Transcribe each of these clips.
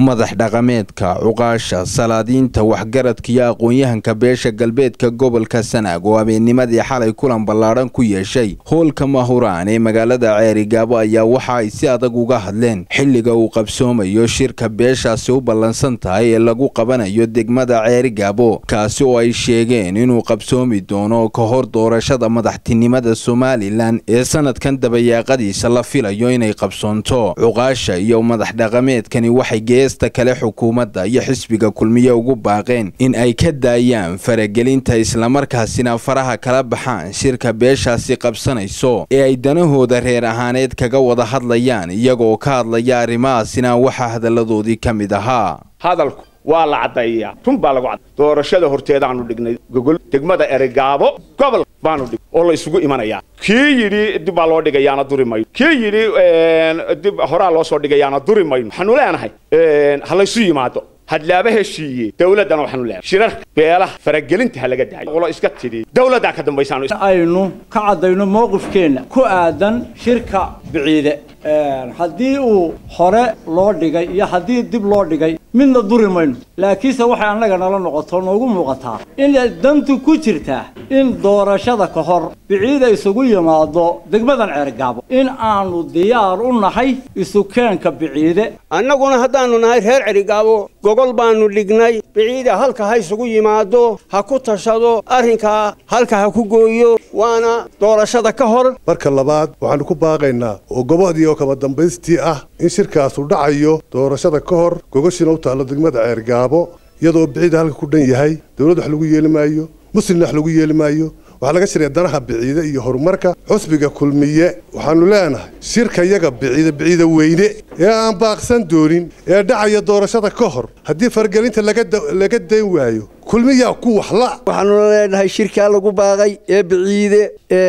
madax dhaqameedka cuqaasha salaadiinta waxgaradka iyo aqoon-yahanka beesha galbeedka gobolka sanaag oo habeennimadii xalay kulan ballaadhan ku yeeshay hoolka mahuraan ee magaalada ceerigaabo ayaa waxa ay si adag uga hadleen xilliga uu qabsoomayo shirka beeshaasi u ballansan tahay ee lagu qabanayo degmada ceerigaabo kaasi oo ay sheegeen inuu qabsoomi doono ka hor doorashada madaxtinimada somalilan ee sanadkan dabayaaqadiisa la filayo inay qabsoonto cuqaasha iyo madax dhaqameedkani waxay geesta kale xukuumadda iyo xisbiga kulmiye ugu baaqeen in ay ka daayaan faragelinta islamarkaasina faraha kala baxaan shirka beeshaasi qabsanayso ee ay danahooda reer ahaaneed kaga wada hadlayaan iyagoo ka hadlaya arrimahaasina waxaa hadalladoodii ka mid ahaa hadalku waa la caddaeyaa run baa lagu cadday doorashada horteedaanu dhignay gogol degmada eregaabo gobol baanu dhig oo la isugu imanayaa kii yidhi dib baa loo dhigayaana duri mayno kii yidhi dib horaa loo soo dhigayaana duri mayno waxaanu leenahay ha laysu yimaado hadlaaba heshiiye dawladdana waxaanu leenahay shirarka beelaha faragelinta ha laga daayo qolo iska tidhi dawladdaa ka dambaysaanu aynu ka caddayno mowqifkeenna ku aadan shirka biciide haddii uu hore loo dhigay iyo haddii dib loo dhigay midna duri mayno laakiinse waxay annaga nala noqoto noogu muuqataa inay dantu ku jirtaa in doorashada ka hor biciida isugu yimaado degmadan ceergaabo in aanu diyaar u nahay isukeenka biciide annaguna haddaannu nahay reer cerigaabo gogol baannu dhignay biciida halka ha isugu yimaado ha ku tashado arrinkaa halka ha ku gooyo waana doorashada ka hor marka labaad waxaannu ku baaqaynaa oo gobodii oo kaba dambaystii ah in shirkaasu dhacayo doorashada ka hor gogoshiina u taallo degmada ceergaabo iyadoo biciida halka ku dhan yahay dawladd wax lagu yeeli maayo muslimna wax lagu yeeli maayo waxaa laga shiraya danaha biciide iyo horumarka xusbiga kulmiye waxaannu leenahay shirka yaga biciide biciide weyne ee aan baaqsan doonin ee dhacaya doorashada ka hor haddii fargelinta laga dayn waayo kulmiyaa ku waxla waxaanu leenahay shirkaa lagu baaqay ee biciide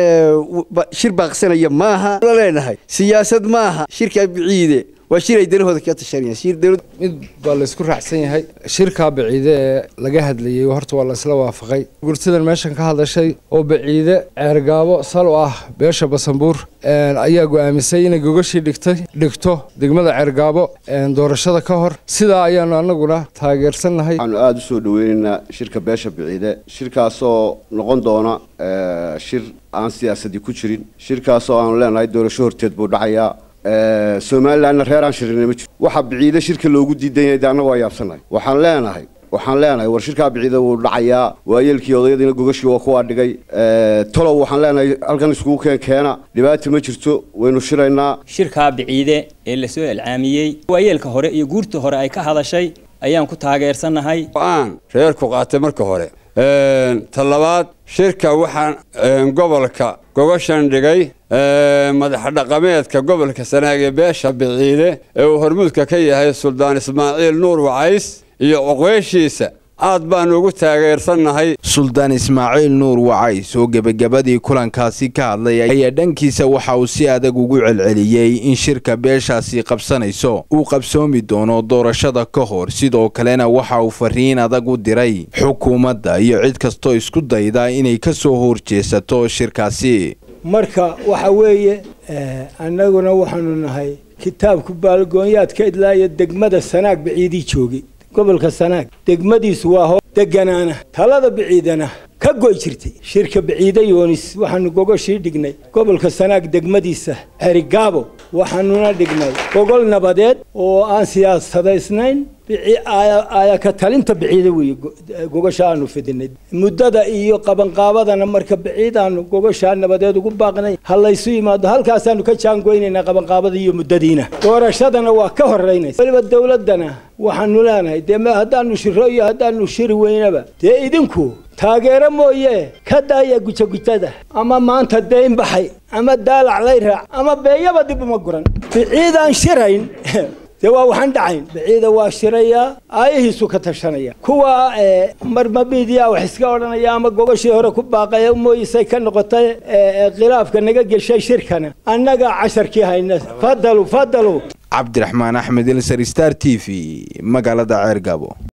shir baaqsanaya maaha la leenahay siyaasad maaha shirkaa biciide waa shir ay danahooda ka tashanayaan mid baa la isku raacsan yahay shirkaa baciide ee laga hadlayey horta waa la isla waafaqay gurtidan meeshan ka hadashay oo baciide ceergaabo sal u ah beesha basanbuur ayaa go'aamisay inay gogashii dhigtay dhigto degmada ceergaabo doorashada ka hor sidaa ayaanu annaguna taageersannahay waxaanu aada u soo dhaweynaynaa shirka beesha biciide shirkaasoo noqon doona shir aan siyaasadii ku jirin shirkaasoo aanu leenahay doorasho horteed buu dhacayaa somalilanna reer aan shirinay ma jiro waxaa biciide shirka loogu diidan yahay de annagu waa yaabsanahay waxaan leenahay waxaan leenahay war shirkaa biciide wuu dhacayaa waayeelkii odayadiina gogashii waa kuwaa dhigay tolow waxaan leenahay halkan iskugu keen keena dhibaata ma jirto waynu shiraynaa shirkaa biciide ee lasoo ilcaamiyey waayeelka hore iyo guurta hore ay ka hadashay ayaan ku taageersannahay aan reerku qaatay marka hore ta labaad shirka waxaan gobolka gogoshan dhigay madax dhaqameedka gobolka sanaag ee beesha biciide ee uu hormuudka ka yahay suldaan ismaaciil nuur wacays iyo oqweeshiisa aad baanu ugu taageersannahay suldaan ismaaciil nuur wacays oo gebagabadii kulankaasi ka hadlay ayaa dhankiisa waxa uu si adag ugu celceliyey in shirka beeshaasi qabsanayso uu qabsoomi doono doorashada ka hor sidoo kalena waxa uu fariin adag u diray xukuumadda iyo cid kastoo isku dayda inay ka soo horjeesato shirkaasi marka waxa weeye annaguna waxaanu nahay kitaabku baalgoonyaad ka idlaaya degmada sanaag baciidii joogay gobolka sanaag degmadiisu waa hoo deganaana talada biciidana ka goy jirtay shirka biciide yoonis waxaanu gogoshii dhignay gobolka sanaag degmadiisa cerigaabo waxaanuna dhignay gogol nabadeed oo aan siyaasadaysnayn ayaka talinta biciide weeye gogosha aanu fidinay muddada iyo qabanqaabadana marka biciid aanu gogoshaa nabadeed ugu baaqnay ha laysu yimaado halkaasaanu ka jaangoynaynaa qabanqaabada iyo muddadiina doorashadana waa ka horeynaysa weliba dawladdana waxaanu leenahay dee haddaanu shiro iyo haddaanu shiri weynaba dee idinku taageero mooye ka daaya gujagujada ama maanta dayn baxay ama daalac lay raac ama beeyaba dib uma guran biciidaan shirayn dee waa waxaan dhacayn biciida waa shirayaa aayahiisu ka tashanaya kuwa marmamidiya wax iska odhanaya ama gogashii hore ku baaqaya mooyisay ka noqotay khilaafka naga geshay shirkana annaga casharkii hayna fadalu fadalu cabdiraxmaan axmed ilsar star t v magaalada ceergabo